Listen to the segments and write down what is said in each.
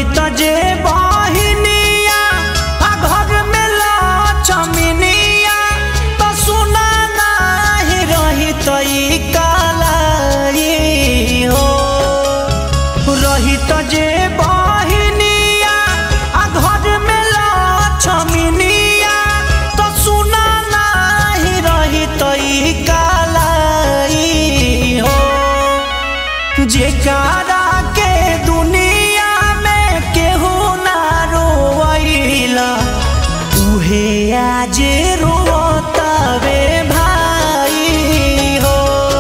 त जे बहिनिया आ घर में लक्ष्मीनिया त सुना नाही रही त ई कालाई हो रही त जे बहिनिया आ घर में लक्ष्मीनिया त सुना नाही रही त ई कालाई हो जेकारा के दुनिया में केहू ना रोइला उहे आज रोतावे भाई हो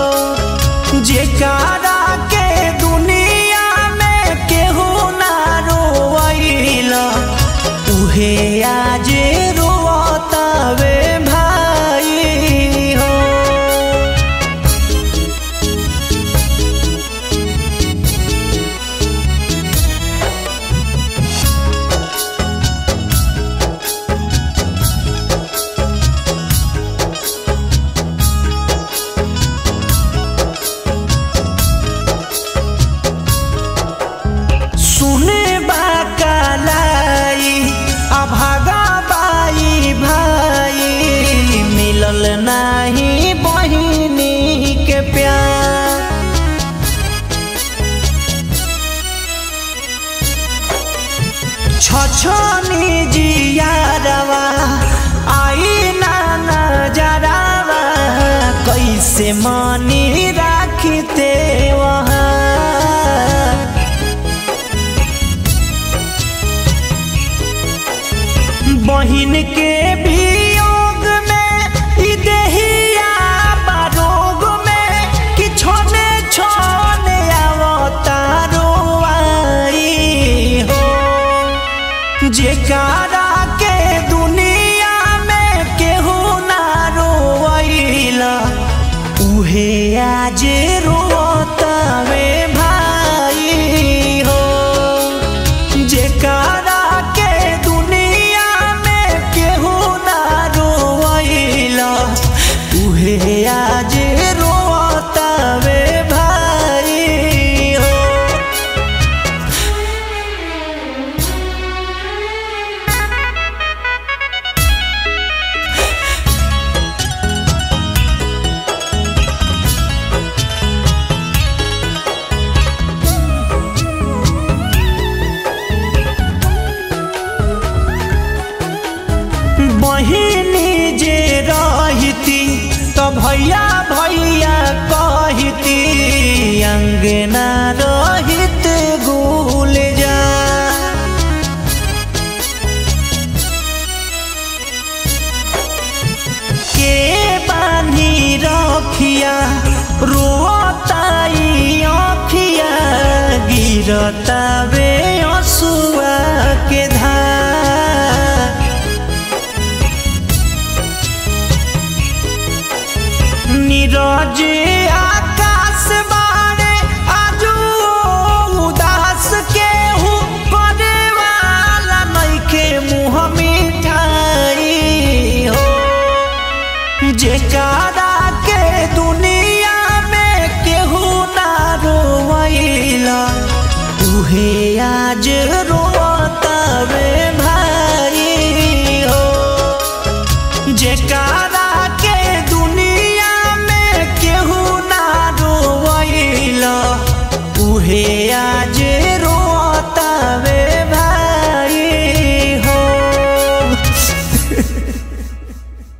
जेकारा के दुनिया में केहू ना रोइला उहे आज रोतावे भाई हो सुने बाकालाई अभागा बाई भाई मिलल नाही बहिनी के प्यार छछनी जियारवा आई ना नजरावा कैसे मानी राखते वहाँ बहिन के वियोग में ई देहिया बारोग में कि छोने छोने अवतारो आई हो जेकारा के दुनिया में केहू ना रोइला उहे आज रोतावे भाई हो जेकारा के दुनिया में केहू ना रोइला उहे आज रोतावे भाई हो बहिनी जे रहती त भैया भैया कहती अंगना रहित गुल जा के बानी रखिया रोताई अखिया गिरता बे असुआ के धार नीरज आकाश बारे आजू उदास के हूँ करे वाला नइखे मुँह मिठाई हो जेकारा के दुनिया में केहू ना रोइला उहे आज रो